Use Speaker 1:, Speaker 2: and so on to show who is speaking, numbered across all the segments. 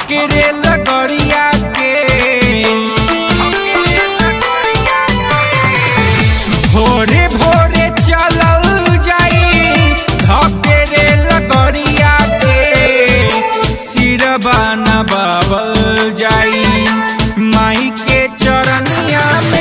Speaker 1: धकेरे लगड़िया के भोरे भोरे चलल जाई धकेरे लगड़िया के सिरबा नबावल जाई माई के चरनिया में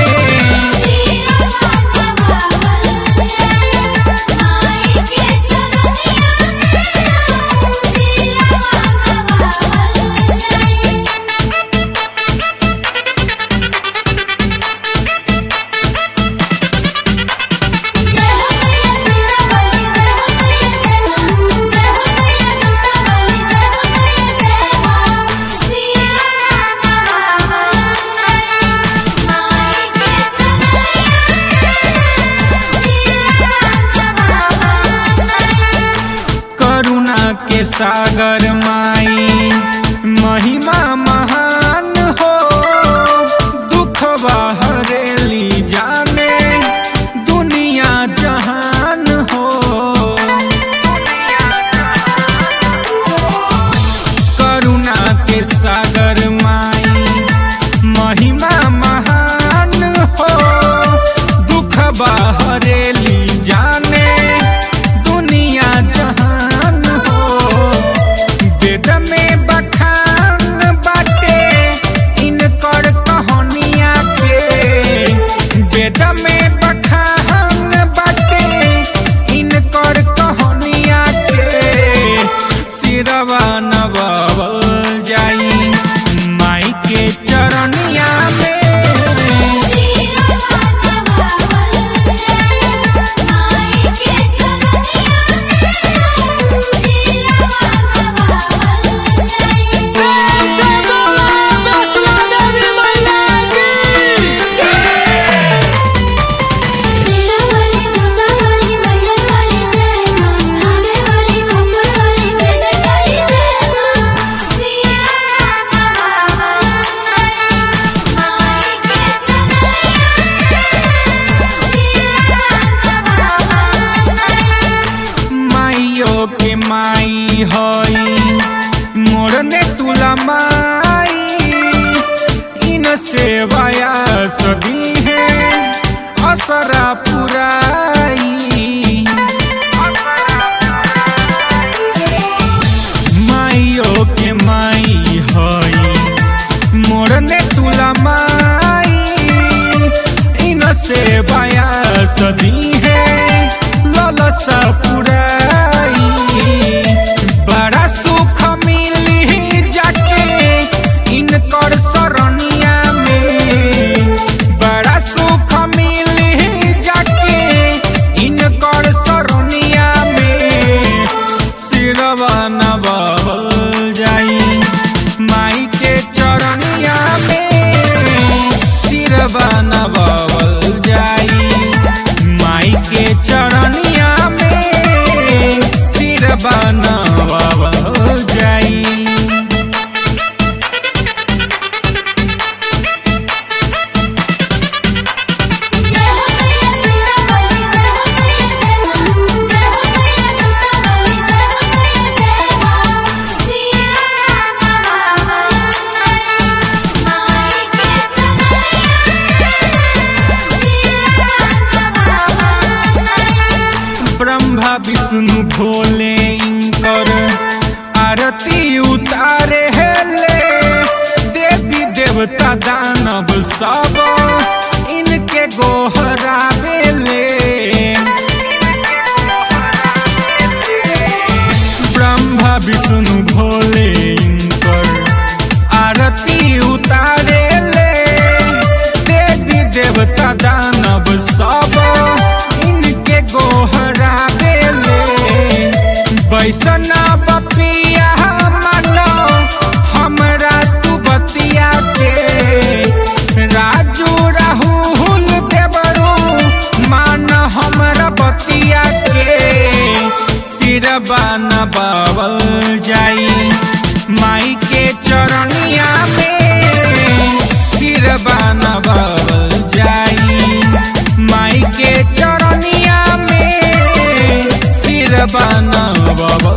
Speaker 1: करुणा के सागर माई महिमा महान हो दुख हरेली जाने दुनिया जहान हो करुणा के सागर माई महिमा महान हो दुख हरेली जाने दुनिया जहान हो वेद में बखान बाटे इनकर कहानिया के वेद में बखान बाटे इनकर कहानिया के सिरवा नवावल जाई माई के चरनिया में माइयो के माई हई मोरने तुला माई इन सेवाया सदी है असरा पुराई माइयो के माई हई मोरने तुला माई इन सेवाया सदी है ललसा पुराई बड़ा सुख मिली जाके इनकर सरनिया में बड़ा सुख मिली जाके इनकर सरनिया में सिरवा नवावल जाई माई के चरनिया में सिरवा नवावल जाई माई के चरनिया में सिरवा नवावल जाई ब्रह्मा विष्णु भोले इंकर आरती उतारे हेले देवी देवता दानव सब इनके गोहरावेले ब्रह्मा विष्णु भोले इंकर आरती उतारे ले देवी देवता दानव सब इनके गोहरा बेले बैसना बपिया मानो हमरा तू बतिया के राजू राहुल देवरू मान हमरा बतिया के सिरबा नबावल जाई माई के चरनिया में सिरबा नबावल जाई माई के चरनिया में सिरबा नबावल